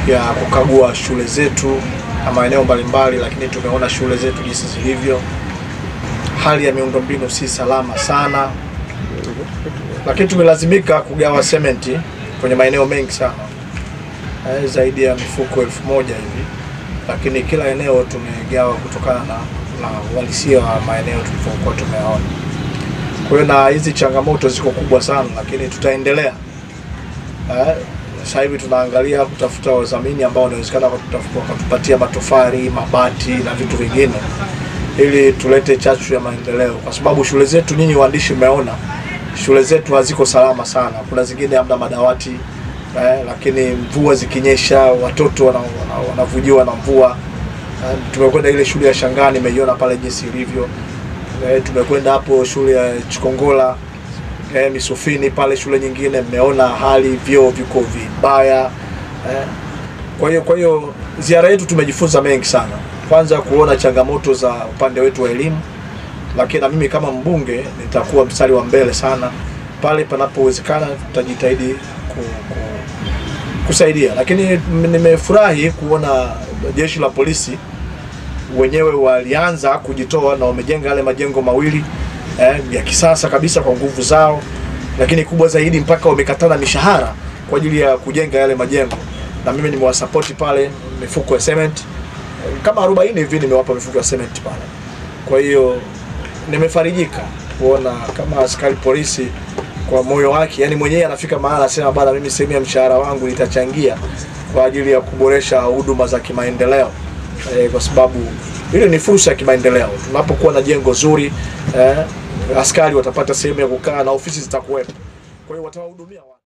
ya kukagua shule zetu na maeneo mbalimbali, lakini tumeona shule zetu jinsi zilivyo. Hali ya miundombinu si salama sana, lakini tumelazimika kugawa sementi kwenye maeneo mengi sana eh, zaidi ya mifuko elfu moja hivi, lakini kila eneo tumegawa kutokana na, na uhalisia wa maeneo tulivyokuwa tumeona. Kwa hiyo na hizi changamoto ziko kubwa sana, lakini tutaendelea eh, sasa hivi tunaangalia kutafuta wadhamini ambao wanawezekana wakatupa- wakatupatia matofali, mabati na vitu vingine ili tulete chachu ya maendeleo, kwa sababu shule zetu, nyinyi waandishi mmeona shule zetu haziko salama sana. Kuna zingine hamna madawati eh, lakini mvua zikinyesha watoto wana- wana- wanavujiwa na mvua. Eh, tumekwenda ile shule ya Shangani, imeiona pale jinsi ilivyo. Eh, tumekwenda hapo shule ya Chikongola eh, Misufini pale shule nyingine, mmeona hali vyoo viko vibaya eh. Kwa hiyo kwa hiyo ziara yetu tumejifunza mengi sana, kwanza kuona changamoto za upande wetu wa elimu, lakini na mimi kama mbunge nitakuwa mstari wa mbele sana pale panapowezekana, tutajitahidi ku, ku, kusaidia. Lakini m- nimefurahi kuona jeshi la polisi wenyewe walianza kujitoa na wamejenga yale majengo mawili eh, ya kisasa kabisa kwa nguvu zao, lakini kubwa zaidi mpaka wamekatana mishahara kwa ajili ya kujenga yale majengo, na mimi nimewasapoti pale mifuko ya cement eh, kama 40 hivi nimewapa mifuko ya cement pale. Kwa hiyo nimefarijika kuona kama askari polisi kwa moyo wake, yani mwenyewe anafika mahali anasema bana, mimi sehemu ya mshahara wangu nitachangia kwa ajili ya kuboresha huduma za kimaendeleo eh, kwa sababu ile ni fursa ya kimaendeleo. Tunapokuwa na jengo zuri eh, askari watapata sehemu ya kukaa na ofisi zitakuwepo, kwa hiyo watawahudumia watu.